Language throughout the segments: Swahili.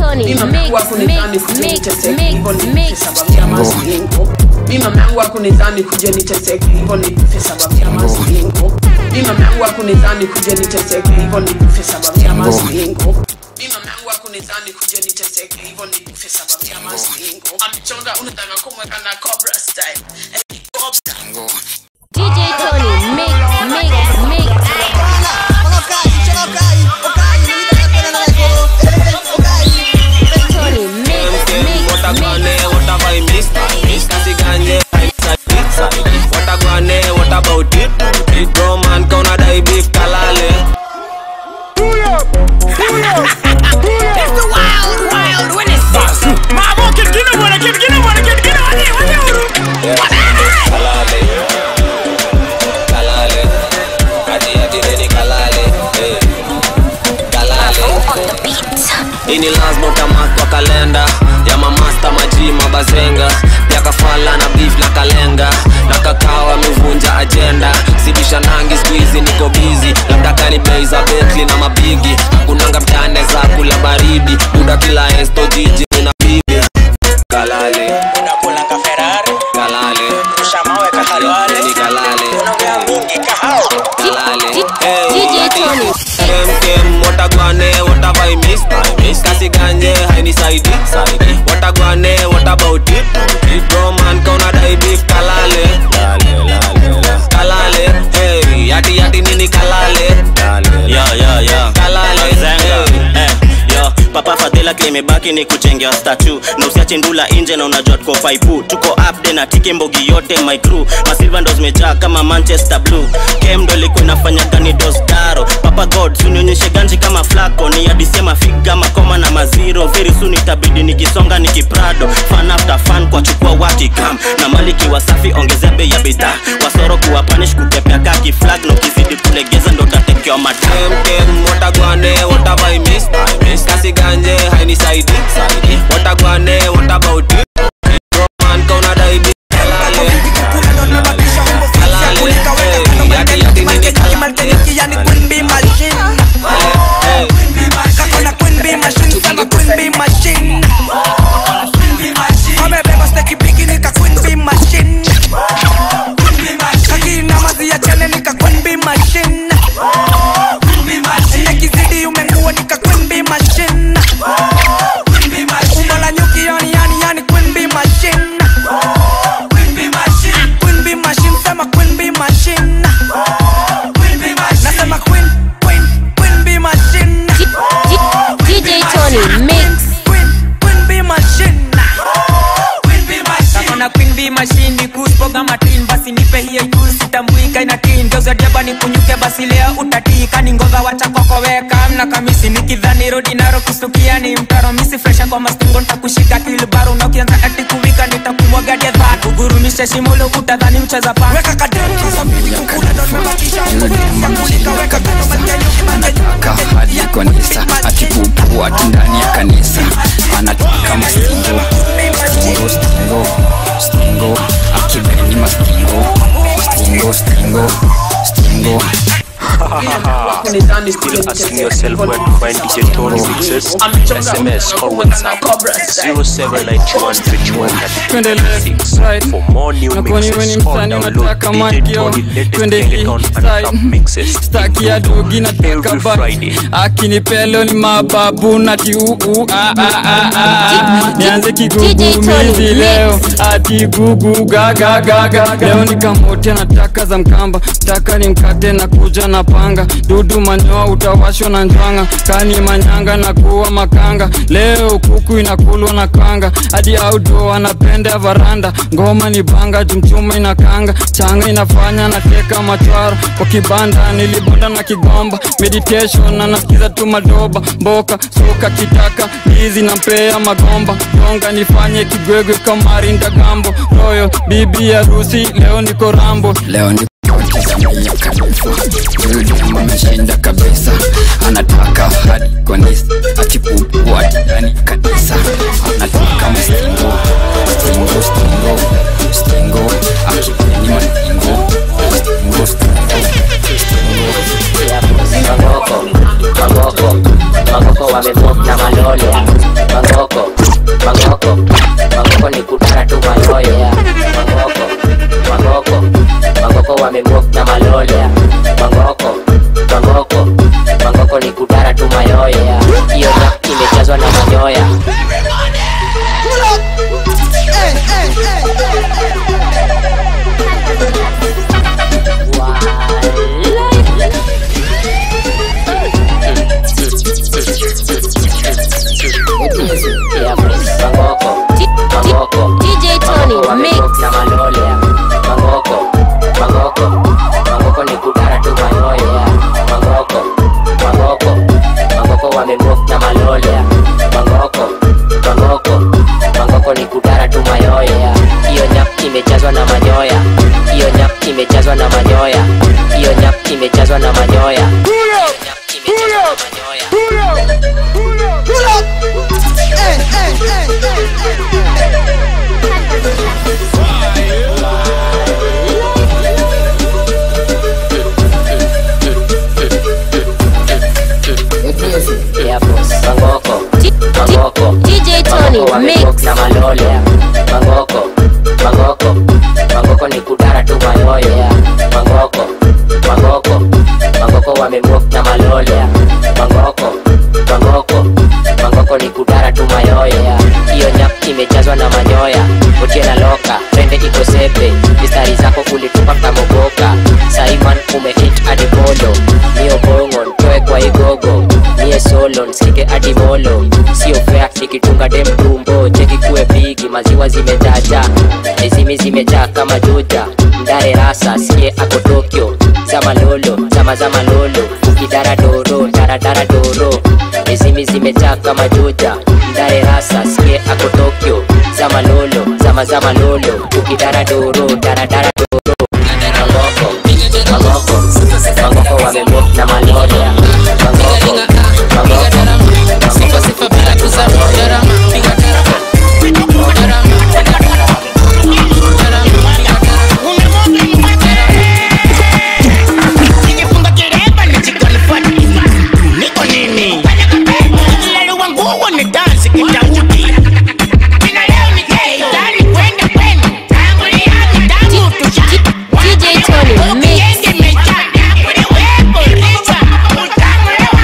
Tony, Mimi mama mix, yangu hakunidhani mix, kuja mix, niteseke mix, hivyo mix. nife sababu ya mazingo. Mimi mama yangu hakunidhani kuja niteseke hivyo nife sababu ya mazingo. Mimi mama yangu hakunidhani kuja niteseke hivyo nife sababu ya mazingo. Mimi mama yangu hakunidhani kuja niteseke hivyo nife sababu ya mazingo. Amechonga unataka kumweka na cobra style. Eh, cobra. DJ Tony, mix, mix, mix. Tony, mix, mix, Watagwane, mix. what have I missed? Kasiganye, inside it. Watagwane, what about it? It bro man, kauna dai beef kalale. It's the wild, wild when it's this. Mama, kid, get him, kid, get him, kid, get him, Kalale. Kalale. Ati ati neni kalale. Eh. Kalale. Ini lazima utamark kwa kalenda ya mamasta maji mabazenga ya kafala na beef na kalenga na kakao amevunja ajenda sibisha nangi squeezy niko busy labda kani bei za Bentley na mabigi kunanga mtane za kula baridi buda kila esto jiji na bibi kalale unakula Ferrari kalale ushamaweka halwale ni kalale unaongea mingi kahao kalale DJ Tony. Kem kem watagwane what have I missed? I missed kasiganye hainisaidi saidi watagwane what about it? It bro man kauna dai beef kalale lale lale la kalale hey yati yati nini kalale lale yo yo yo kalale Zenga. hey. Eh, yo papa fadhila kilimebaki ni kuchengea statu na usiache ndula nje na unajua tuko faipu tuko upde na tiki mbogi yote my crew masilva ndo zimejaa kama manchester blue kem ndo ilikuwa inafanya gani dosdaro papa god sunionyeshe ganji kama flako ni adisema figa makoma na maziro very soon itabidi nikisonga nikiprado fan after fan kwa chukua wakikam na maliki wasafi ongezea bei ya bidhaa wasoro kuwa panish kutepea kaki flag na ukizidi kulegeza ndo tatekewa mataa Kem kem watagwane what have I missed? I missed kasiganye hainisaidi saidi watagwane what about it? It bro man kauna dai beef kalale kalale hey yati yati nini kalale hey. D- DJ Tony, mix. kakona queen bee machine ni kuspoga matin basi nipe hiyo juu sitambuika ina tin geuza diaba ni kunyuke basi leo utatika ni ngova wacha kokoweka mna kamisi nikidhani rodi naro kustukia ni mtaro misi fresha kwa mastingo ntakushika kilbaro na ukianza ati kuwika nitakumwaga dedha kugurumisha shimo lo utadhani mcheza pa weka anataka hadi kanisa akipupua tu ndani ya kanisa anataka mastingo stingo stingo stingo akibeni mastingo stingo stingo stingo Still asking yourself where to find DJ Tony mixes? SMS or WhatsApp 0791313136 for more new mixes or download DJ Tony latest Teleton and top mixes. staki ya dogi nataka Every ba Friday. akinipelo ni mababu nati uu ah, ah, ah, ah. nianze DJ kigugumizi Tony, leo ati gugu gagagaga leo nikamote nataka za mkamba taka ni mkate na kuja na panga dudu manyoa utawashwa na njwanga kani manyanga na kuwa makanga leo kuku inakulwa na kanga hadi audo anapenda varanda ngoma ni banga jumchuma inakanga changa inafanya nateka machwara kwa kibanda nilibonda na kigomba meditation na nasikiza tu madoba mboka soka kitaka ndizi na mpea magomba gonga nifanye kigwegwe kamari ndagambo royo bibi harusi leo niko rambo leo niko Tanzania kabisa Yule ameshinda kabisa anataka hadi kanisa akipupua ndani kabisa anataka mastingo stingo stingo stingo akipeni mastingo stingo stingo Magoko, magoko, magoko wamevokta malolo mangoko mangoko ni kudara tu mayoyo yeah. mangoko mangoko mangoko wamemwok na malole yeah. mangoko mangoko mangoko ni kudara tu mayoyo yeah. hiyo nyak imejazwa na manyoya Yeah, mangoko mangoko DJ Tony, Mangoko mix. wamemwok na malole yeah. mangoko mangoko mangoko ni kudara tu mayoyo yeah. mangoko mangoko mangoko wamemwok na malole yeah. mangoko mangoko mangoko ni kudara tu mayoyo yeah. hiyo nyap imejazwa na manyoya hiyo nyap imejazwa na manyoya hiyo nyap imejazwa na manyoya Nyap imejazwa na manyoya Yeah, boss. mangoko mangoko DJ Tony, Mangoko mix. wamemwok na malole yeah. mangoko mangoko mangoko ni kudara tu mayoyo yeah. mangoko mangoko mangoko wamemwok na malole yeah. mangoko mangoko mangoko ni kudara tu mayoyo yeah. hiyo nyap imejazwa na manyoya utie na loka trende iko sepe mistari zako ulitupa kamogoka saiman umehit hadi polo mio bongo ntoe kwa igogo mie solo nsikike hadi molo sio fea nikitunga dem tumbo cheki kuwe pigi maziwa zimejaja ezimi zimejaa kama juja mdare rasa sie ako tokyo zama lolo zama zama lolo ukidara doro daradara doro ezimi zimejaa kama juja mdare rasa sie ako tokyo zama lolo zama zama lolo ukidara doro daradara doro mangoko mangoko mangoko wamemwok na malole mangoko mangoko mangoko Nikifunga kireba nijikwalify. Niko nini? Nilaliwa nguo ni dansi kitaudi. Nina leo ni gay, ndani kwenda kwenu. Tangu nianze, tangu tusha- DJ Tony, mix. Ukiende imejaa, uliwepo, licha, utangulewa.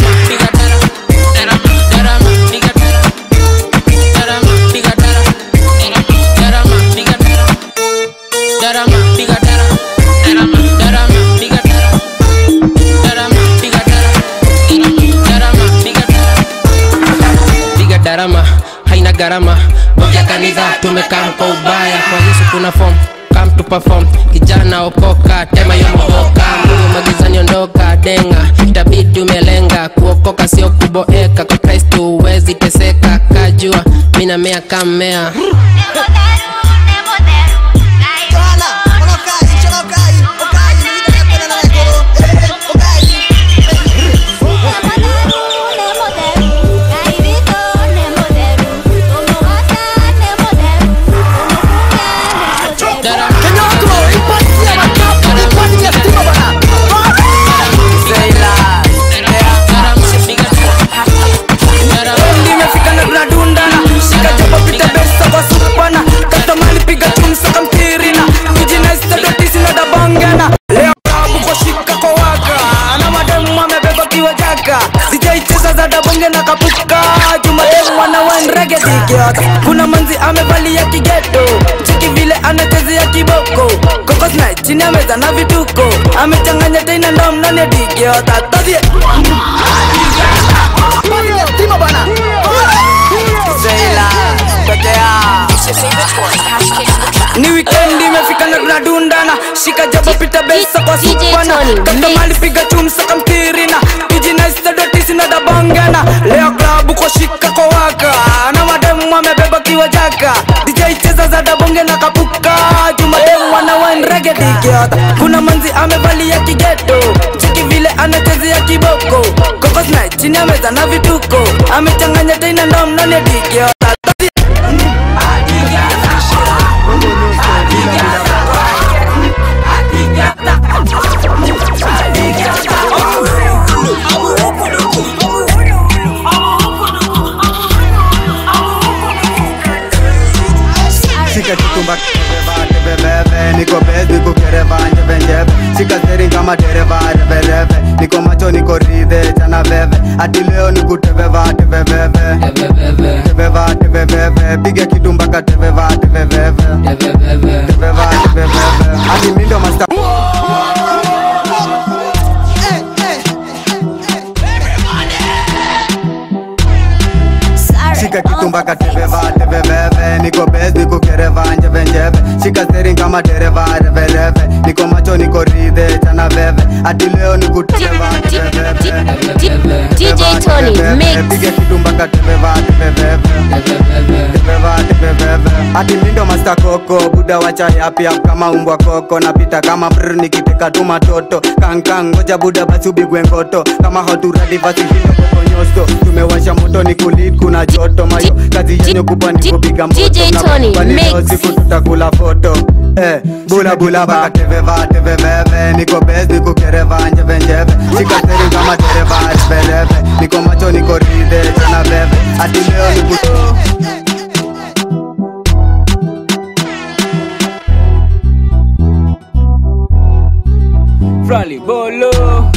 piga darama haina gharama boja kanisa tumekaa kwa ubaya kwa yesu kuna form come to perform kijana okoka tema yomoboka mungu magizani ondoka denga itabidi umelenga kuokoka sio kuboeka kwa kristo huwezi teseka kajua minamea kammea nimefika na tunadundana shika jabo pita besa kwa supana katamani piga chumsa kamtirina kijinestadotisi na dabongana leo klabu kwa shika kwa waka na mademu amebeba kiwa jaka sijaicheza za dabonge na kapuka jumademu wana wanrege digiota kuna manzi amevalia kigeto chiki vile anachezea kiboko kokosna chini ya meza na vituko amechanganya tena ndo mnane digiota todhie Timo bana Zeila Pekea ni wikendi imefika na tunadundana shika jabo pita besa kwa DJ supana Tony, katamali piga chumsa kamtirina kijinaistadotisi na dabongana leo klabu kwa shika kwa waka na mademu amebeba kiwa jaka dj cheza za dabonge na kapuka jumademu wana wanrege digiota kuna manzi amevalia kigeto chiki vile anachezea kiboko kokosna chini ya meza na vituko amechanganya tena ndo mnane digiota base niko kereva njeve njeve shika steri kama dereva revereve niko macho niko ridhe chana veve hati leo nikuteveva teveveve teveva teveveve piga kitu mpaka teveva teveveve teveva teveveve hati mindo masta shika kitu mpaka teveva teveveve niko bes niko kereva njeve njeve shika steri kama dereva revereve niko macho niko ridhe chana veve hati leo nikuteveva teveveve DJ Tony, mix. piga kitu mpaka teveva teveveve teveva teveveve hati mindo masta koko buda wacha yapi yap kama umbwa koko napita kama brr nikiteka tu matoto kankang ngoja buda basi ubigwe ngoto kama hoturadi basi hindo kokonyosto tumewasha moto ni kulit kuna joto mayo kazi yenye kubwa ni kupiga moto DJ Na Tony, kwani leo mix. siku tutakula foto Eh, bula bula baka teveva teveveve niko bes niko kereva njeve njeve shika steri kama dereva revereve niko macho niko ridhe chana veve hati leo nikuto Frali Bolo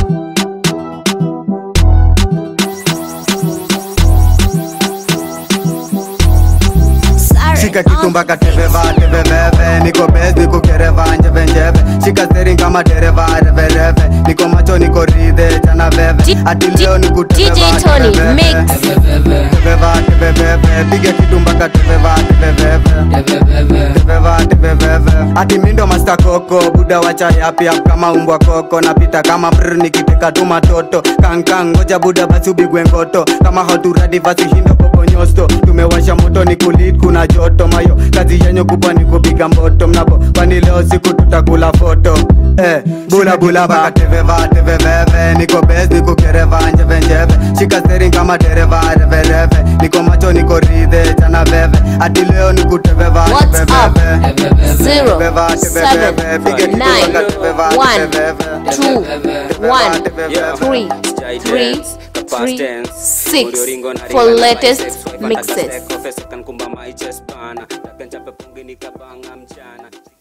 shika kitu mpaka teveva teveveve niko bes niko kereva njeve njeve shika steri kama dereva revereve niko macho niko ridhe chana veve hati leo nikuteveva DJ Tony, teveveve. mix. teveva teveveve piga kitu mpaka teveva teveveve teveva teveveve hati mindo masta koko buda wacha yapi yap kama umbwa koko napita kama brr nikiteka tu matoto kankang ngoja buda basi ubigwe ngoto kama hoturadi basi hindo kokonyosto tumewasha moto ni kulit kuna joto mayo kazi yenye kubwa ni kupiga mboto mnapo kwani leo siku tutakula foto Eh, bula bula baka teveva teveveve niko bes niko kereva njeve njeve shika steri kama dereva revereve niko macho niko ridhe chana veve hati leo nikuteveva What's up? teveveve. Zero, Teveva, seven, teveveve. Piga kitu nine, mpaka teveva, one, teveveve. two, Teveva, one, teveveve. three, three, three, six for latest mixes. Kumba my chest bana, tapenja pepungi nikabanga mchana